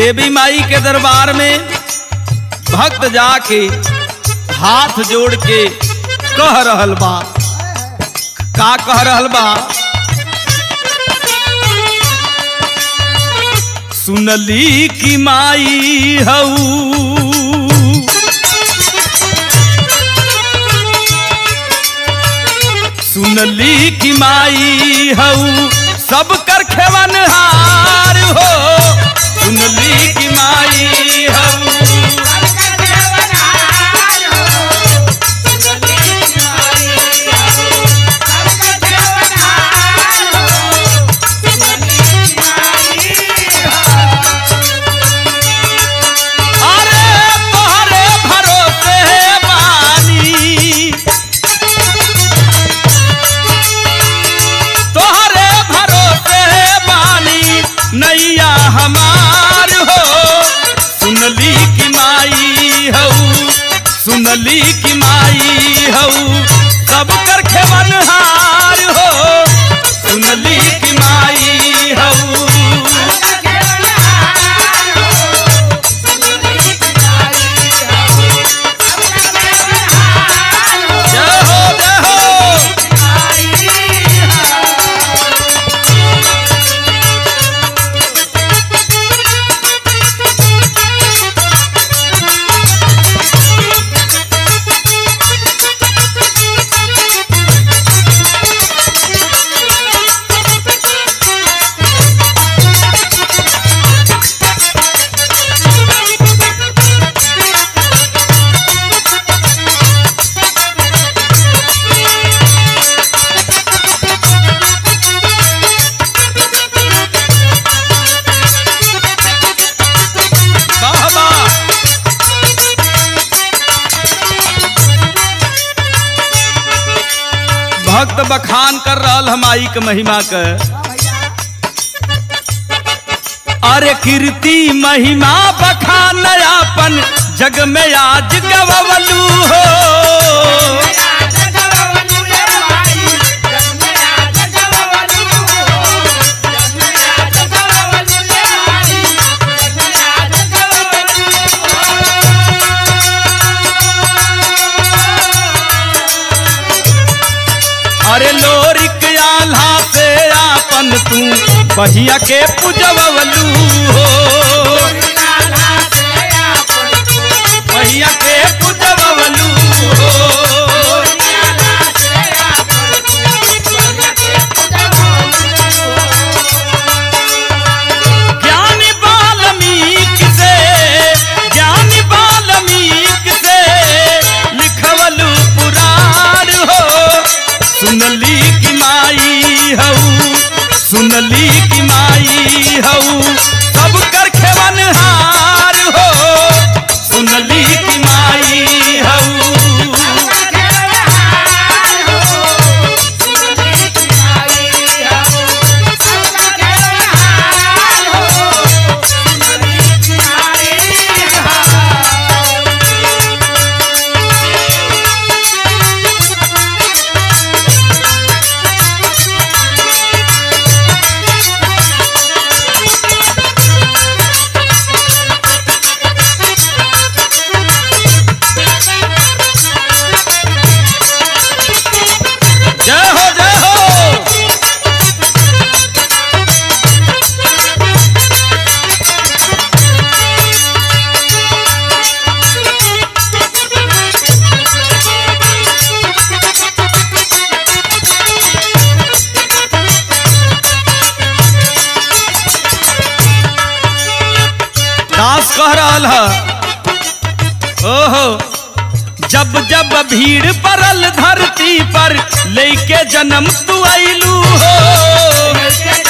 देवी माई के दरबार में भक्त जाके हाथ जोड़ के कह रहल बा का कह रहल बा सुनली की माई हऊ सुनली की माई हऊ सब कर खेवन हार हो सुनली की माई हऊ अरे तोहरे भरोसे बानी तोहरे भरोसे बानी नैया हमार हो सुनली की माई हऊ सुनली की माई हऊ सब कर खेवन हार हो सुनली की माई हऊ जय हो जय हो वाह वाह भक्त बखान कर रहल हम आई के महिमा के अरे कीर्ति महिमा बखान अपन जग में आज गवलू हो अरे लोरिक आल्हा से आपन तू बहिया के पुजवलू हो बहिया के पुजवलू हो ज्ञानी वाल्मीक से ज्ञानी वाल्मीक से लिखवलू पुराण हो सुनली की माई हऊ सुनली की माई हऊ सब कर खेवन हार हो सुनली की माई हऊ जय हो जय हो दास कह रहल है ओहो जब जब भीड़ पड़ल धरती पर लेके जन्म तू आइलू हो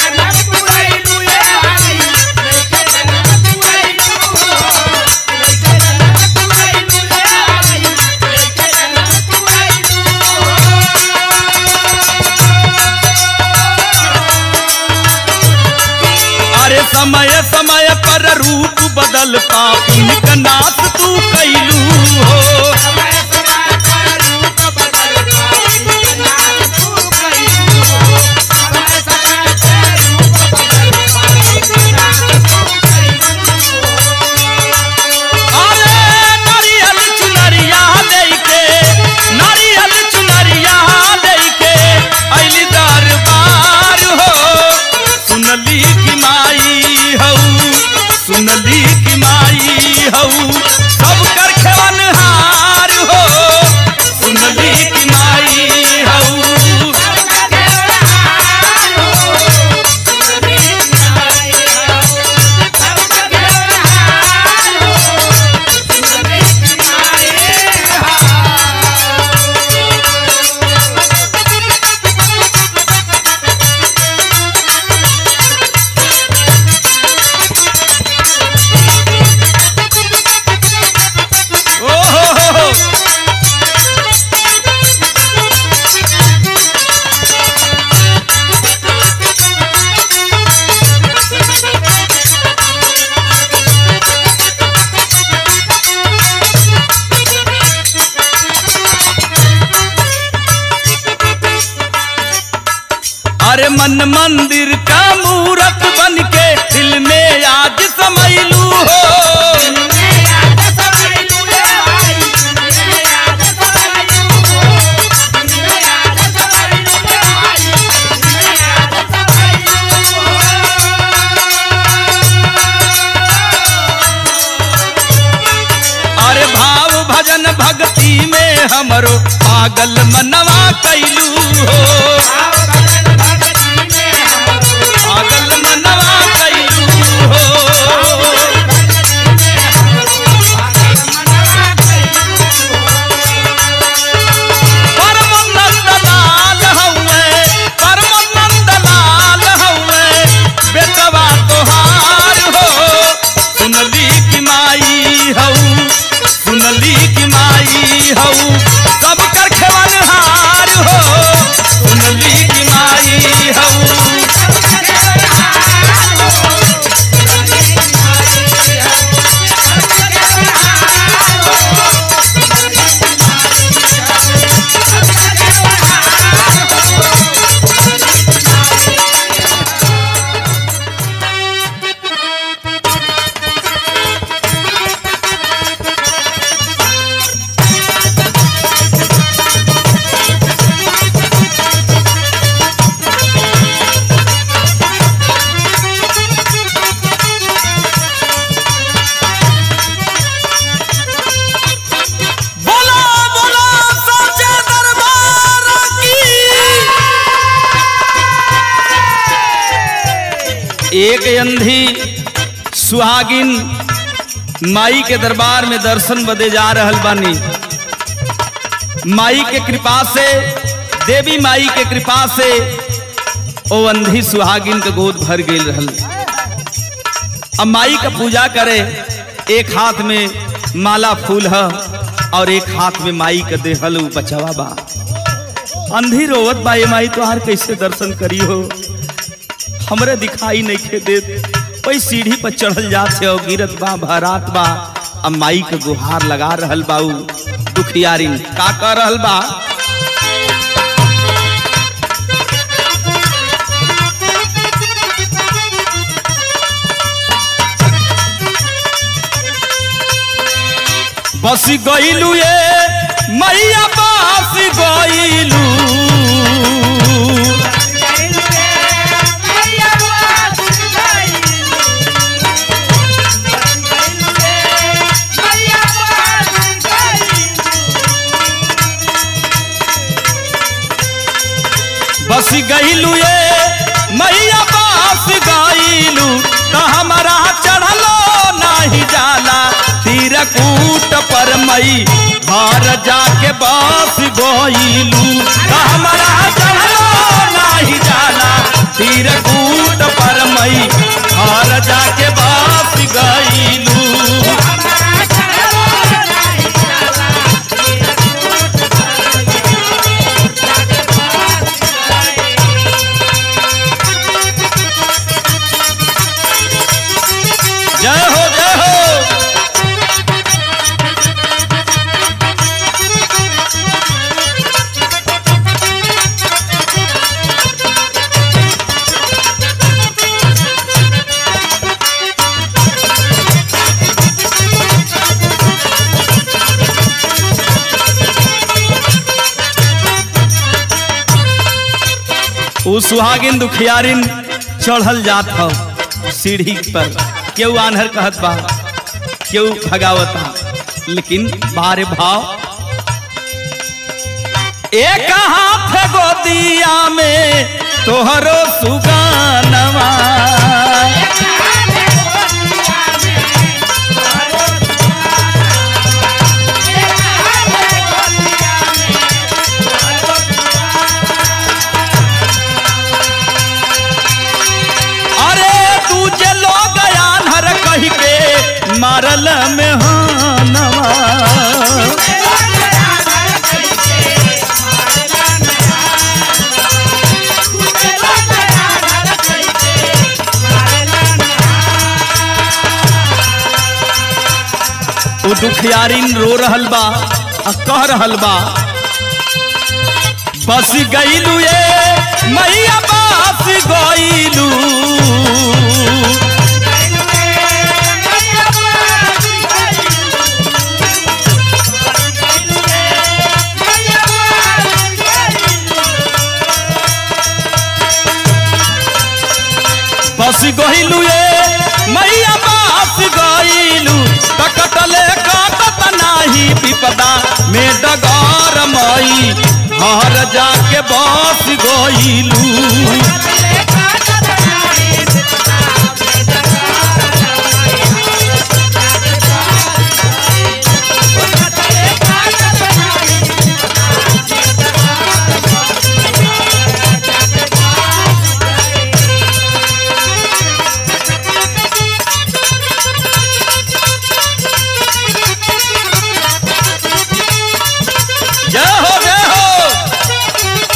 अरे समय समय पर रूप बदल पापिन का नाश तू कैलू हो अरे मन मंदिर का मूरत बन के दिल में आज समैलू हो अरे भाव भजन भक्ति में हमरो पागल मनवा कैलू हो पागल मनवा कैलू हो परमानंद लाल हउए परमानंद लाल हउए बेटवा तोहार हो सुनली की माई हऊ सुनली की माई हऊ सब कर खेवन हार हो सुनली की माई हऊ बोलो बोलो सच्चे दरबार की एक अंधी सुहागिन माई के दरबार में दर्शन बदे जा रहल बानी माई के कृपा से देवी माई के कृपा से ओ अंधी सुहागिन के गोद भर गेल रहल अब माई का पूजा करे एक हाथ में माला फूल है और एक हाथ में माई का देहल उ बचवा बा अंधी रोवत बा ये माई तोहार कैसे दर्शन करी हो हमरे दिखाई नहीं खे देत कोई सीढ़ी पर चढ़ल जात है और गिरत बा भरात बा अब माई के गुहार लगा रहल बाऊ दुखियारी का कर रहल बा बस गईलू ये मैया बास गईलू बस गईलू ये मैया बास गईलू तो हमारा चढ़लो नाही जाला तीरकूट पर मई घर जाके बस गईलू तो हमारा चढ़लो नाही जाला तीरकूट पर मई घर जाके बस गईलू जय हो जय हो उ सुहागिन दुखियारिन चढ़ल जात हो सीढ़ी पर केहू आन्हर कहत बा केहू भगावत बा लेकिन बारे भाव एक हाथ गोदिया में तोहरो सुगानवा अरे दूजे लोग आन्हर कही के मारल में हानवा उ दुखियारिन रो रहल बा आ कह रहल बा बस गईलू ये मैया बास गईलू बस गईलू ये मैया बास गईलू तकटले कटत नाही विपदा में डगर मई हर जाके बस गईलू जय हो जय हो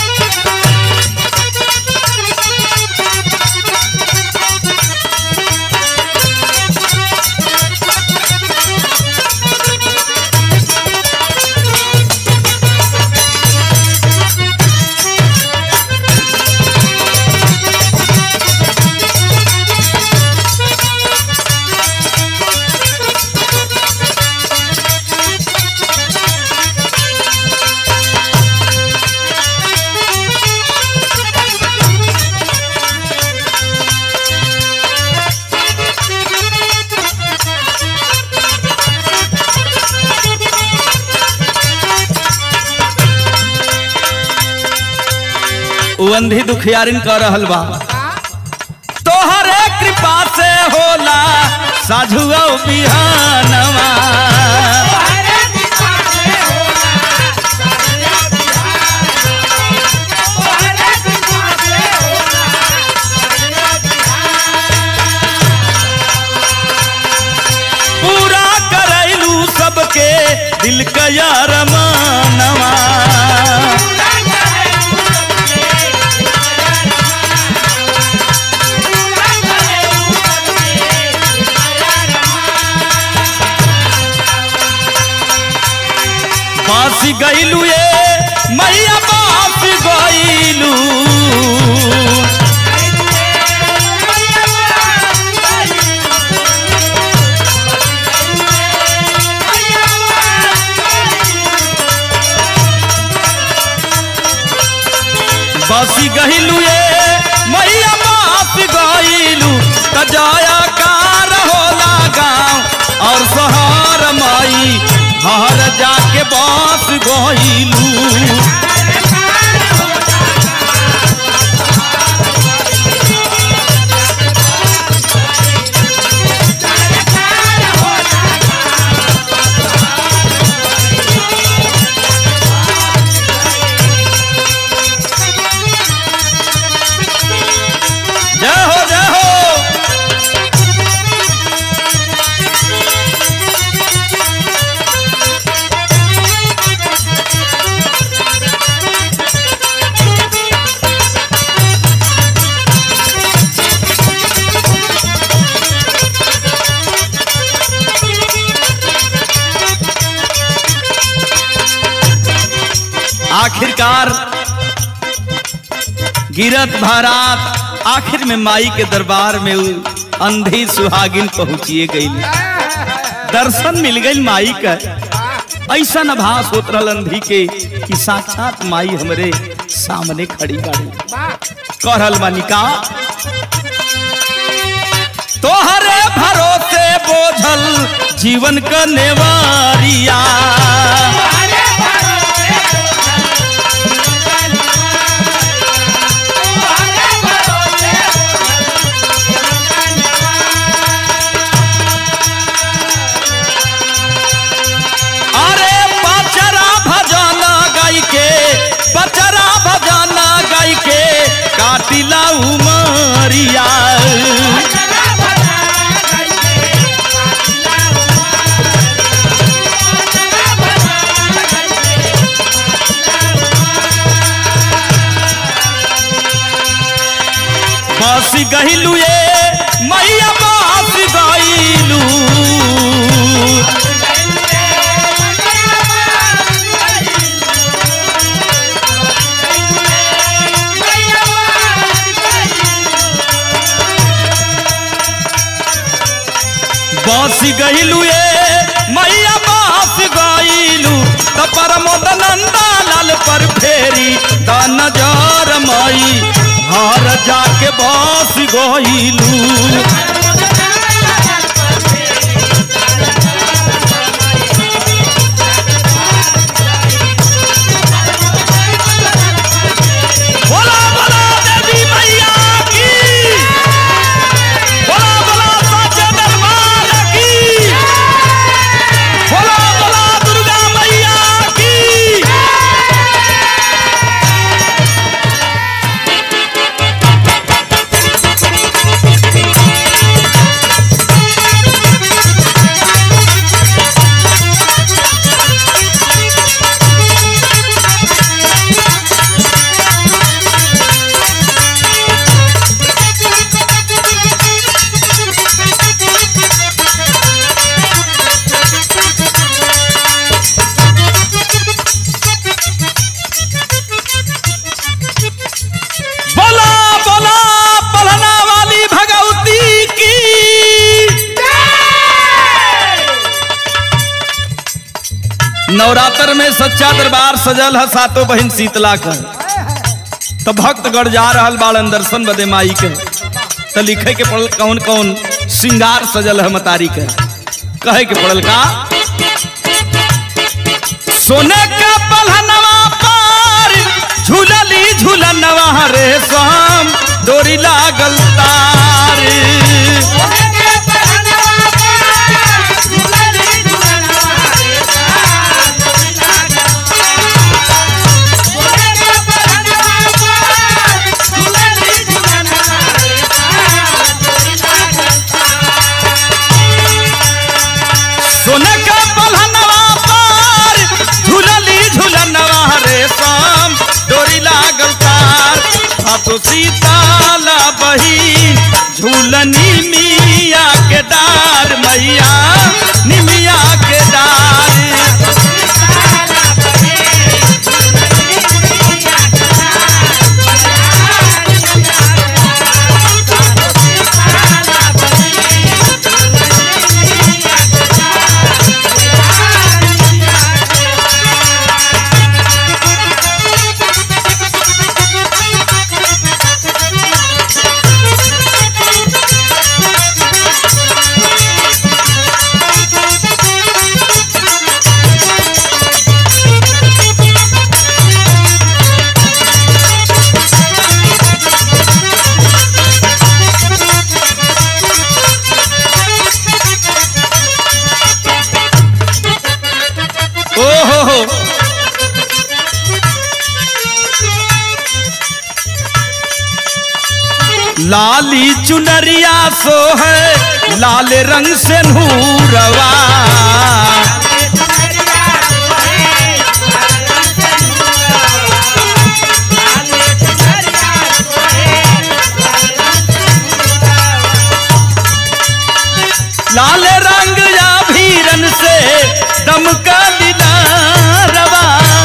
उ अंधी दुखियारिन कर रहल बा तोहरे कृपा से होला साझु बिहानवा पूरा करैलू सबके दिल का यार मानवा बास गईलू ये मैया बास गईलू बस गईलू ये मैया बास गईलू तजाया कार होला गाँव और शहर माई हर जाके बास गईलू जय हो जय हो आखिरकार गिरत भारत आखिर में माई के दरबार में उ अंधी सुहागिन पहुंचिए गई दर्शन मिल गई माई का ऐसा नभास होत रहल अंधी के कि साक्षात माई हमरे सामने खड़ी बाड़ी कहल बानिका तोहरे भरोसे बोझल जीवन का नेवारिया अरे बचरा भजन गाई के बचरा भजन गाई के काटिला उमरिया Bye. गईलू ए मैया बास गईलू त परमोद नंदा लाल पर फेरी द नजर मई घर जाके बस गईलू बोला बोला देवी मैया की बोला बोला साचे दरबार की बोला बोला दुर्गा मैया की बोला बोला पलना वाली भगवती की नवरात्र में सच्चा दरबार सजल है सातों बहन शीतला का तो भक्तगढ़ जा रहल बाड़न दर्शन बदे माई के तो लिखे के पड़ल कौन कौन श्रृंगार सजल है मतारी के कहे के पड़ल का सोने का पलहनवा पार झूलली झूलनवा रे शाम डोरी लागल तार सोने का पलहनवा पार झूलली झूलनवा रे शाम डोरी लागल तार हाथों सीताला बही झूलनी मिया के डार मैया निमिया के डार ओ हो हो लाली चुनरिया सो है लाल रंग से नूरवा लाल रंग या भीरन से दमका दिलारवा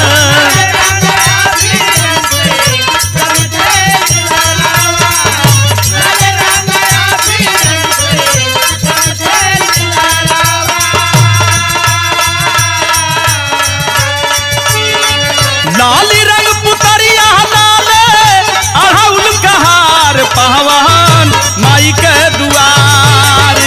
लाल रंग पुतरिया लाले अढ़ौल कहार पहवान माई के दुआर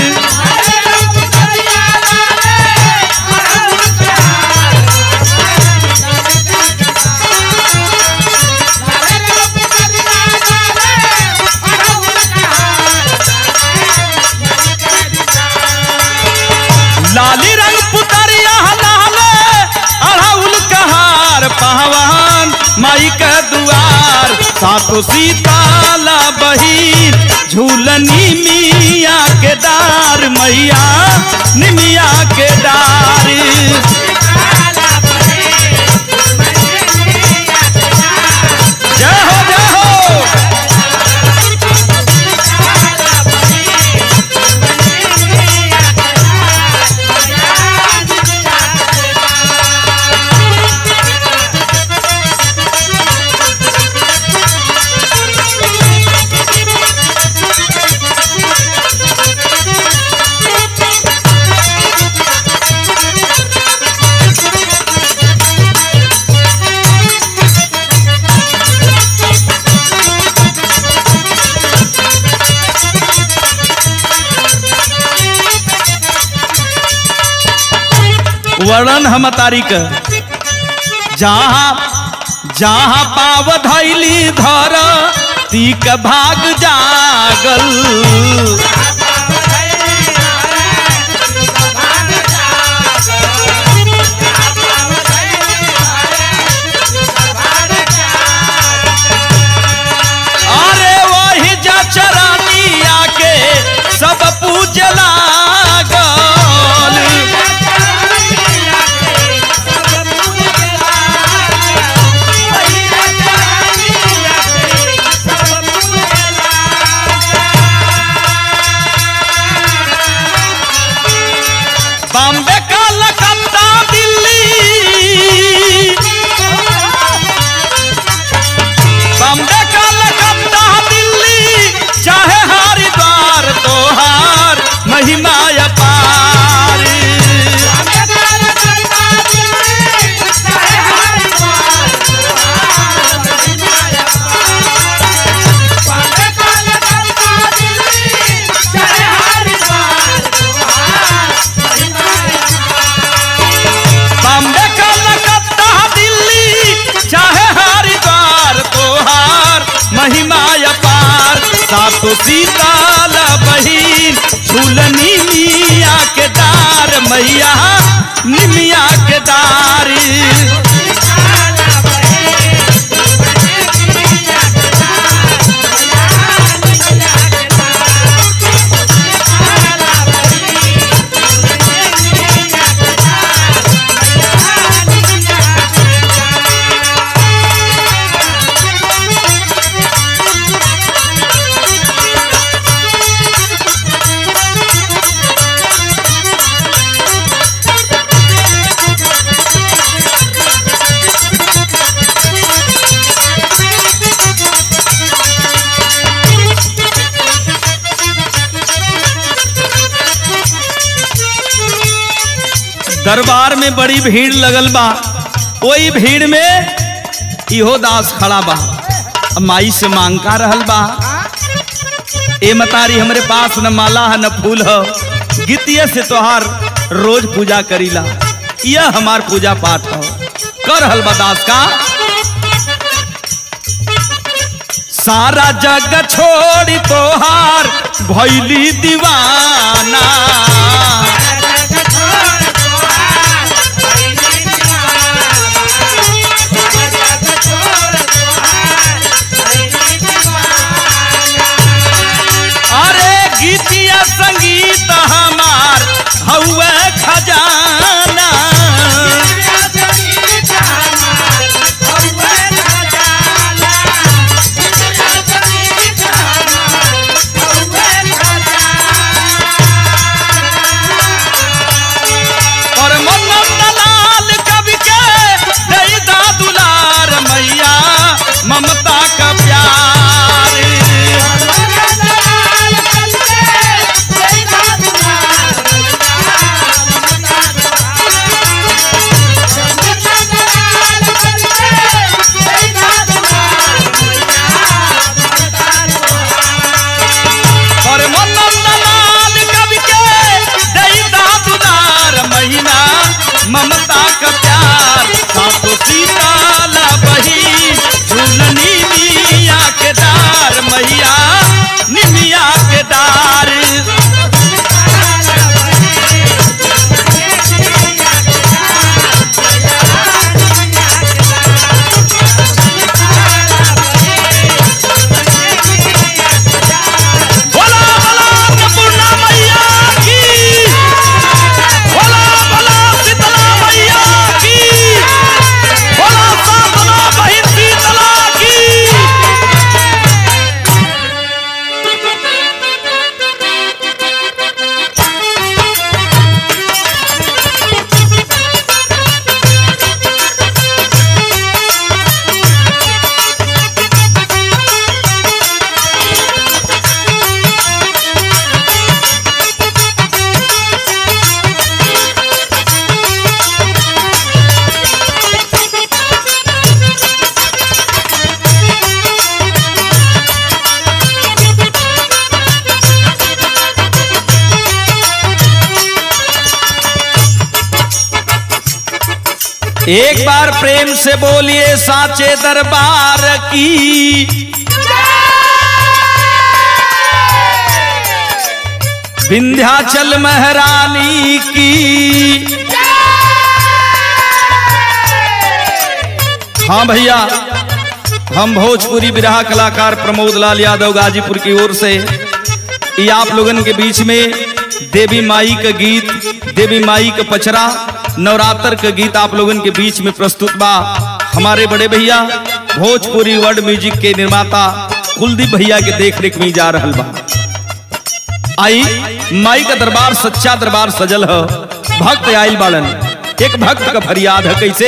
लाली रंग पुतरिया लाले अढ़ौल कहार पहवान माई के दुआर सातो सीताला बही झूलनी मिया के डार मैया निमिया के डार जय हो जय हो वर्णन हम तारीख जहाँ जहाँ पाव धैली धर तीक भाग जागल अरे वही जचरानिया के सब पूज लागल बॉम्बे कलकत्ता दिल्ली बॉम्बे कलकत्ता दिल्ली चाहे हरिद्वार तोहार महिमा अपार बॉम्बे कलकत्ता दिल्ली चाहे हरिद्वार तोहार महिमा अपार सातो सीताल बहिन झूलनी मिया के दार मैया निमिया के दारी दरबार में बड़ी भीड़ लगल बा ओई भीड़ में इहो दास खड़ा बा अब माई से मांग का रहल बा ए मतारी हमरे पास न माला है न फूल है गीतिये से तोहार रोज पूजा करीला यह हमार पूजा पाठ हो कर रहल बा दास का सारा जग छोड़ी तोहार भैली दीवाना अरे गीतिया संगीत हमार हौवे खजाना एक बार प्रेम से बोलिए साचे दरबार की विंध्याचल महारानी की हाँ भैया हम भोजपुरी बिरहा कलाकार प्रमोद लाल यादव गाजीपुर की ओर से ये आप लोगन के बीच में देवी माई का गीत देवी माई का पचरा नवरात्र का गीत आप लोगन के बीच में प्रस्तुत बा हमारे बड़े भैया भोजपुरी वर्ल्ड म्यूजिक के निर्माता कुलदीप भैया के देख रेख में जा रहल बा आई माई का दरबार सच्चा दरबार सजल है भक्त आयल बाड़न एक भक्त का फरियाद है कैसे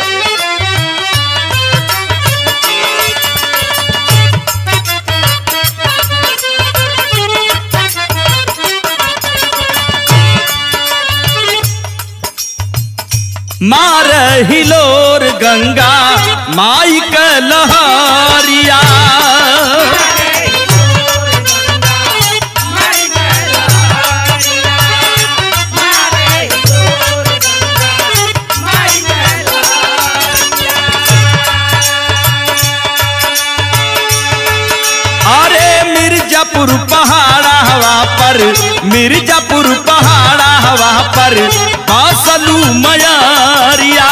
मार हिलोर गंगा माई का लहरिया अरे मिर्जापुर पहाड़ा हवा पर मिर्जापुर पहाड़ा हवा पर बासलू मयारिया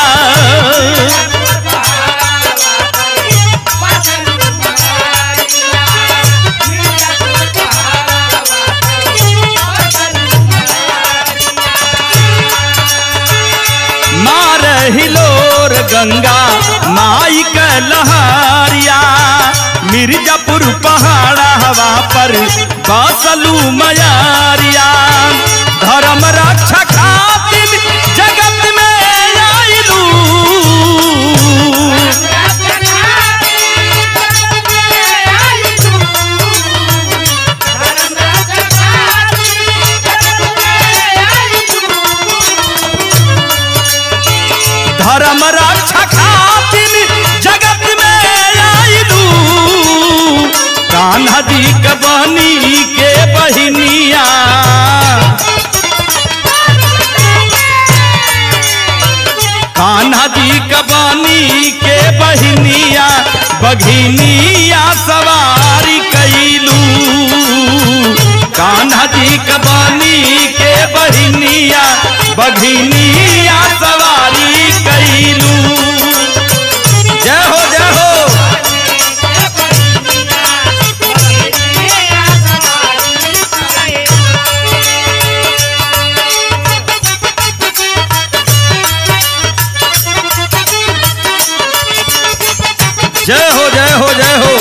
मार हिलोर गंगा माई का लहरिया मिर्जापुर पहाड़ा हवा पर बासलू मयारिया धर्म रक्षा खातिर जगत में आइलू धर्म रक्षा खातिर जगत में आइलू कान्हा जी के बनी के बहिनिया कान्हा जी के बनी के बहिनिया बघिनिया सवारी कैलू कान्हा जी के बनी के बहिनिया बघिनिया सवारी कैलू जय हो जय हो जय हो जय हो जय हो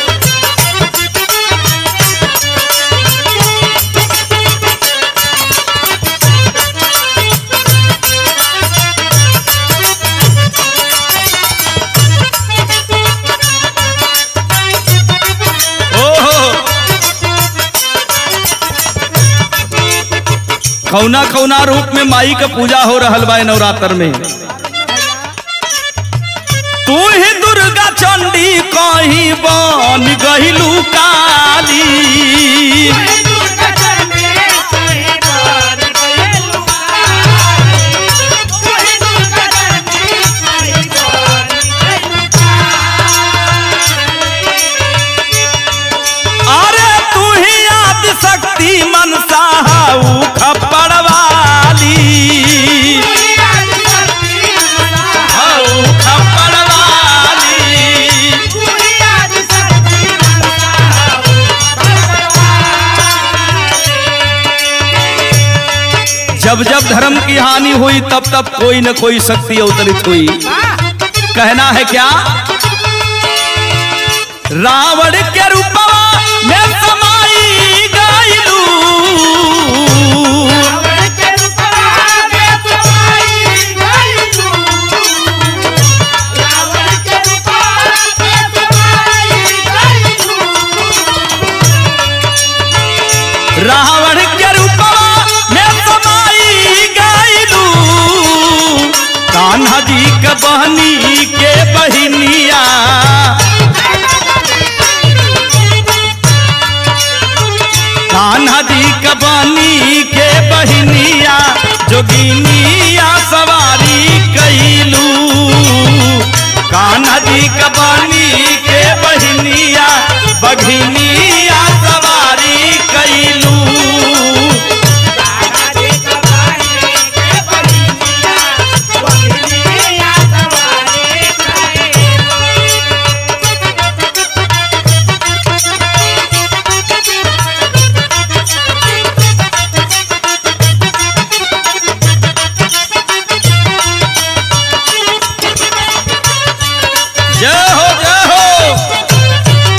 ओहो खौना खौना रूप में माई का पूजा हो रहल बा नवरात्र में तू ही दुर्गा चंडी कहीं बन गहिलू काली अरे तू ही आदि शक्ति मनसा हऊ खप्पड़ वाली हऊ खप्पड़ वाली जब जब धर्म की हानि हुई तब तब कोई न कोई शक्ति अवतरित हुई कहना है क्या रावण के रूपवा में समाई गायलू रावण के रूपवा में समाई गायलू कान्हा जी के बहनी के बहिनिया कान्हा जी के बहनी के बहिनिया जोगिनिया सवारी कैलू कान्हा जी कबानी के बहिनिया बघिनिया सवारी कैलू जय हो जय हो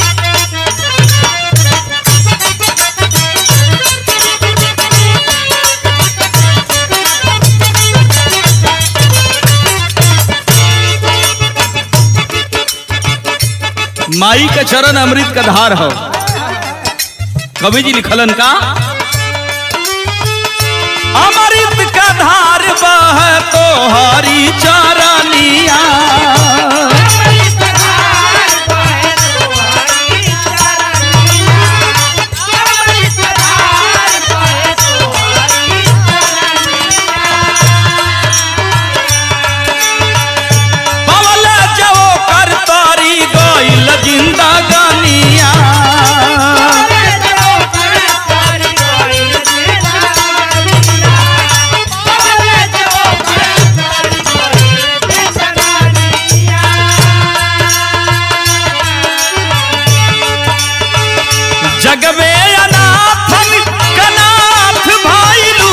माई का चरण अमृत का धार हो कवि जी लिखलन का अमृत का धार बह तो हरी चरनिया पवल जो कर तारी गइल जिंदा गानिया जग में अनाथन कनाथ भाईलू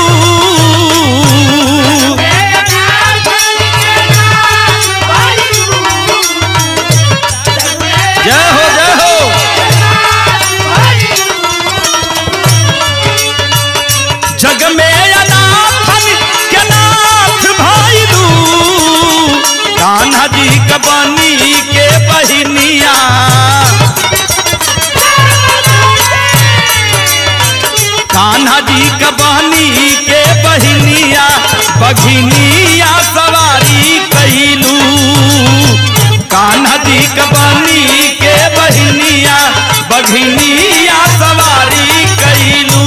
जय हो जय हो जग में अनाथन कनाथ भाईलू कान्हा जी कबानी के बहिनिया कान्हा जी कबानी के बहिनिया बघिनिया सवारी कैलू कान्हा जी कबानी के बहिनिया बघिनिया सवारी कैलू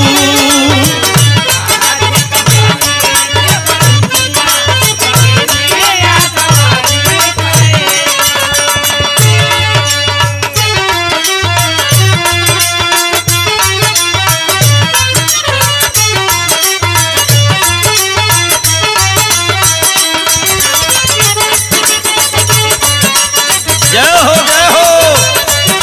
जय हो जय हो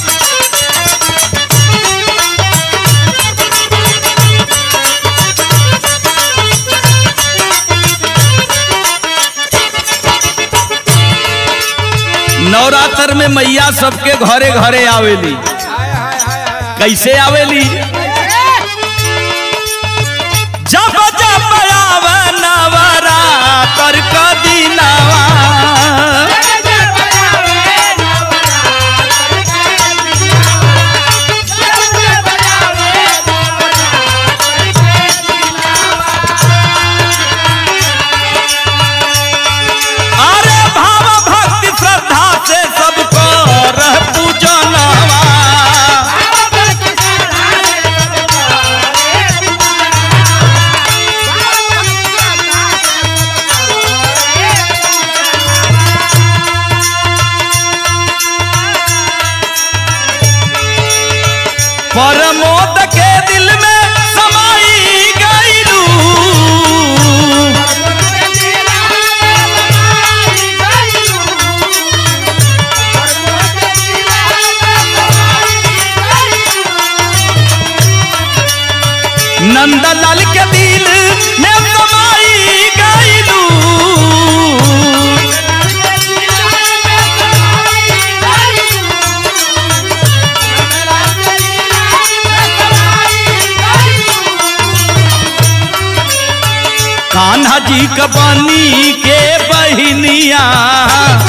नवरात्र में मैया सबके घरे घरे आवेली कैसे आवेली जब जब आवे नवरात्र का दिनवा अरे भाव भक्ति श्रद्धा से सबको रह पूजनवा परमोद के दिल में समाई गईलू नंदलाल के दिल में समाई गईलू कान्हा जी कबानी के बहिनिया